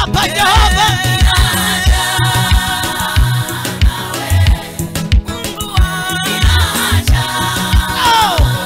hapa Jehova. Oh.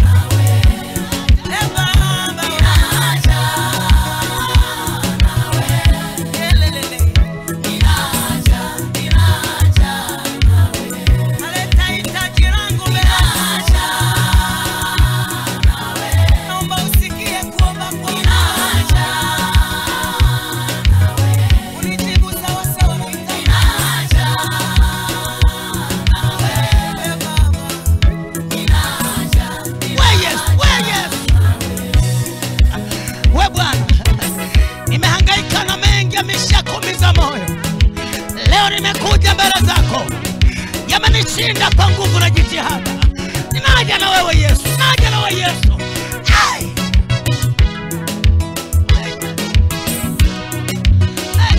We Yesu, we Yesu. We Bwana, nimehangaika na mengi yameshakuumiza moyo. Leo nimekuja mbele zako, yamenishinda kwa nguvu na jitihada. Ninaja na wewe Yesu, naja na wewe Yesu. Ai! Ai! Ai!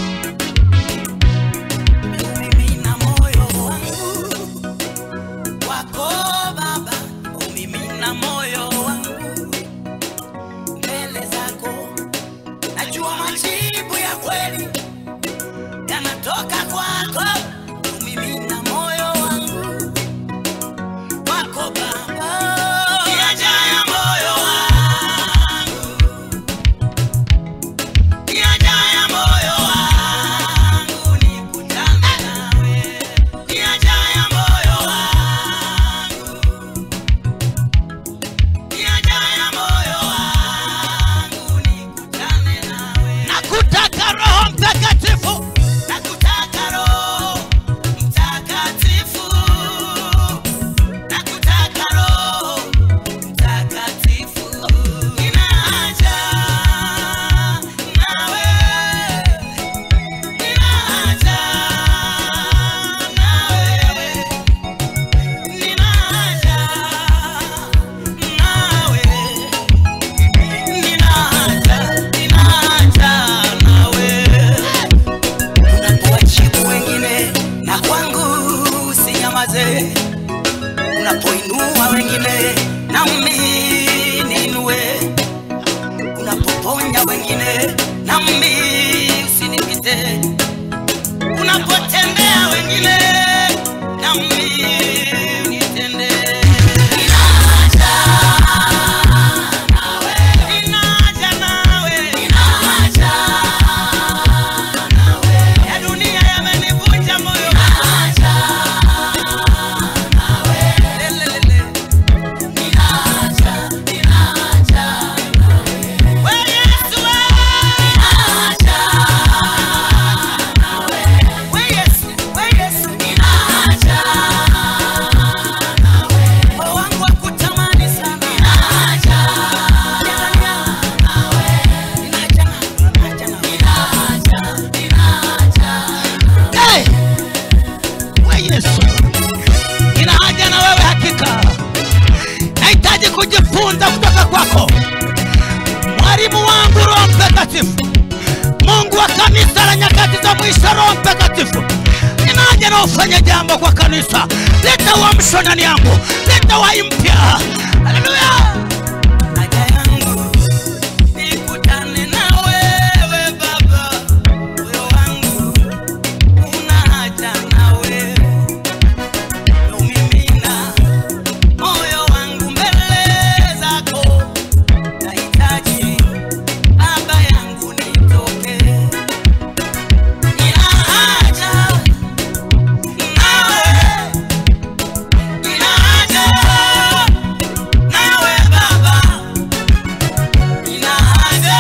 Umimina moyo wangu kwako Baba, umimina moyo wangu mbele zako. Najua majibu ya kweli yanatoka kwako. Umimina moyo wangu kwako Baba, yajayo moyo wangu, yajayo moyo wangu nikutane nawe, yajayo moyo wangu, yajayo moyo wangu nikutane nawe. Nakutaka Roho Mtakatifu, Nakutaka Roho Mtakatifu, nakutaka Roho Mtakatifu, ninaja nawe, ninaja nawe, ninaja nawe, ninaja, ninaja nawe unapowajibu wengine na kwangu usinyamaze, unapoinua wengine nami niinue, unapoponya wengine nami usinipite, unapotendea wengine nami unitende. Ninaja nawe, ninaja nawe, ninaja ya dunia yamenivunja moyo. Lelelele. We Yesu, we. We Yesu, we Yesu. Moyo wangu wakutamani sana. Ninaja nawe. Ninaja nawe. Hey! We Yesu, nina haja na wewe hakika. Nahitaji kujifunza kutoka kwako, mwalimu wangu Roho Mtakatifu, Mungu wa kanisa la nyakati za mwisho. Roho Mtakatifu, nina haja na ufanye jambo kwa kanisa, leta uamsho ndani yangu, leta uhai mpya. Haleluya! Haja yangu nikutane na wewe Baba, moyo wangu una haja nawe. Umimina moyo wangu mbele zako, nahitaji Baba yangu nitoke. Nina haja nawe, nina haja nawe Baba, nina haja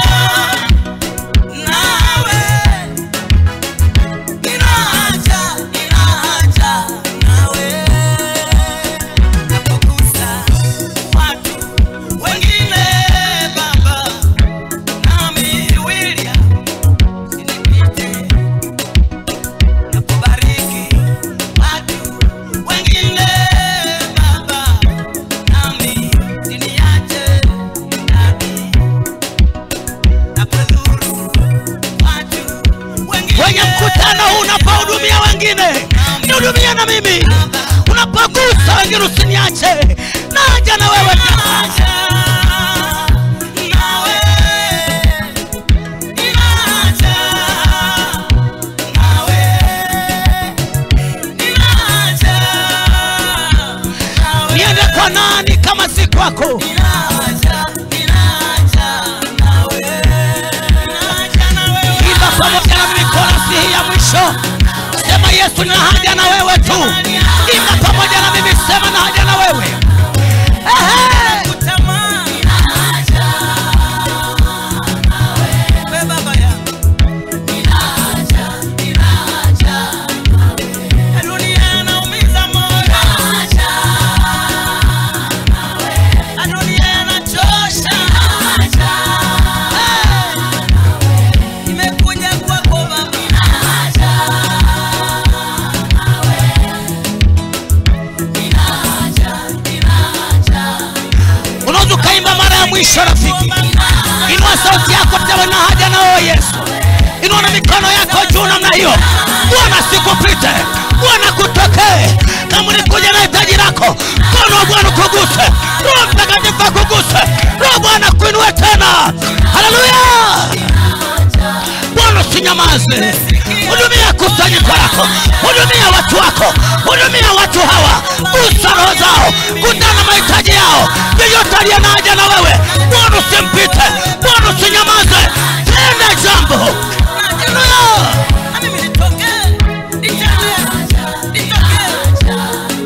nawe, nina haja, nina haja nawe. Napogusa watu wengine Baba, nami William usinipite. Napobariki watu wengine Baba, nami usiniache ndani. Napodhuru watu wengine Kwenye mkutano huu unapohudumia wengine, nihudumie na mimi. Unapogusa wengine usiniache, naja na wewe tena. Naja nawe, ninaja yako Ninaja, ninaja nawe. Ninaja na wewe. imba pamoja na mimi korasi hii ya mwisho sema yesu nina haja na wewe tu imba pamoja na mimi sema na haja na wewe Ehe. Kutamani. We baba yangu. Dunia inaumiza moyo. Dunia inachosha. Nimekuja kwako baba. unaweza ukaimba mara ya mwisho rafiki inua sauti yako tawe na haja na wewe yesu inua na mikono yako juu namna hiyo bwana sikupite bwana kutokee kama ulikuja na hitaji lako mkono wa bwana kuguse roho mtakatifu akuguse roho bwana kuinue tena haleluya bwana usinyamaze hudumia kusanyiko lako hudumia watu wako hudumia watu hawa gusa roho zao kutana mahitaji yao yeyote aliye na haja na wewe bwana usimpite bwana usinyamaze tenda jambo haleluya Na mimi nitokee. Nitembee. Nitokee.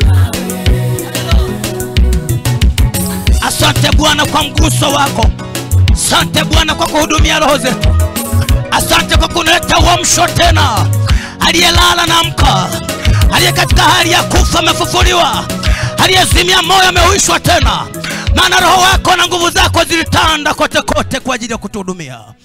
asante bwana kwa mguso wako asante bwana kwa kuhudumia roho zetu asante kwa kunileta uamsho tena aliyelala na amka aliye katika hali ya kufa amefufuliwa aliyezimia moyo ameuishwa tena maana roho wako na nguvu zako zilitanda kote kote kwa ajili ya kutuhudumia